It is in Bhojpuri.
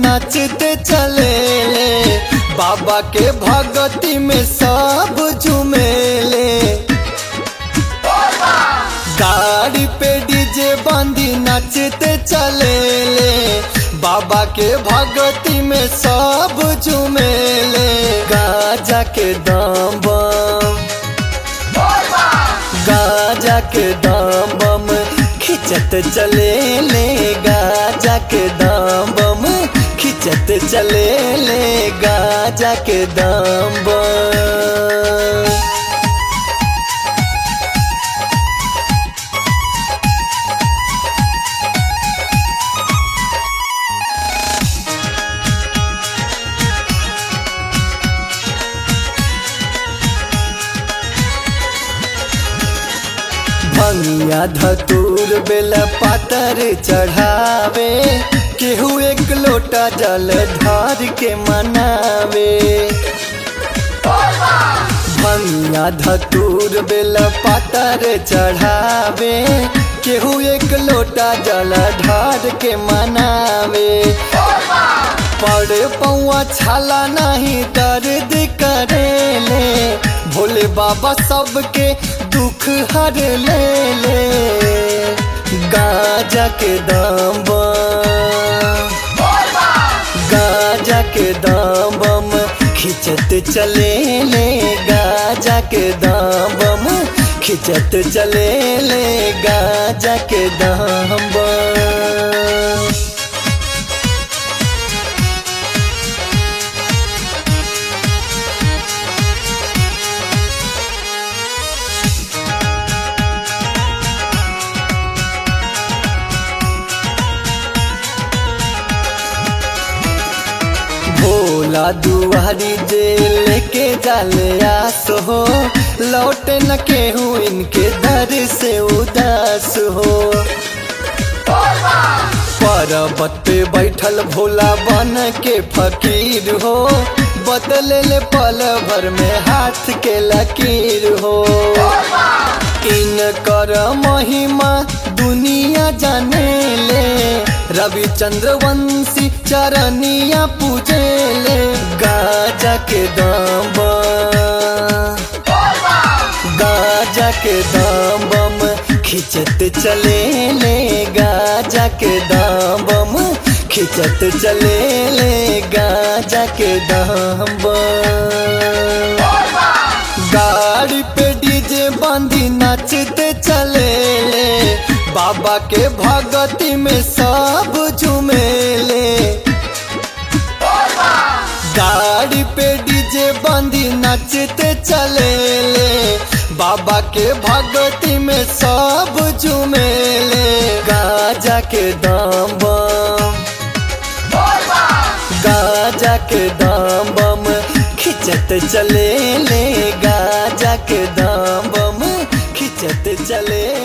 नाचते चले ले बाबा के भगती में सब झूमेले गाड़ी पे डीजे बांधी नाचते चले ले बाबा के भगती में सब झूमेले गाजा के दाम बम गाजा के दाम बम खिंचत चले ले गाजा के दाम बम खिंचत चले ले गाजा के दाम बम भंगिया धतूर बेल पातर चढ़ावे केहू एक लोटा जल धार के मनावे भंगिया धतूर बेल पातर चढ़ावे केहू एक लोटा जल ढार के मनावे पड़े पौआ छाला नहीं दर्द करेले भोले बाबा सबके दुख हर ले ले गाजा के दाम बम गाजा के दाम बम खिंचत चले ले गाजा के दाम बम खिंचत चले ले गाजा के दाम बम भोला दुआरी जे लेके जाले आस हो लौटे न केहू इनके दर से उदास हो पर्वत पे बैठल भोला बन के फकीर हो बदले ले पल भर में हाथ के लकीर हो इन कर महिमा दुनिया जाने ले रविचंद्र वंशी चरनिया पूजे ले गाजा के दाम बम, गाजा के दाम बम खिंचत चले ले गाजा के दाम बम खिंचत चले ले गाजा के दाम बम गाड़ी पे डीजे बांधी नाचते चले ले बाबा के भगती में सब झूमेले गाड़ी पे डीजे बांधी नाचते चले ले बाबा के भगती में सब झूमेले गाजा के दाम बम गाजा के दाम बम खिंचत चले ले गाजा के दाम बम खिंचत चले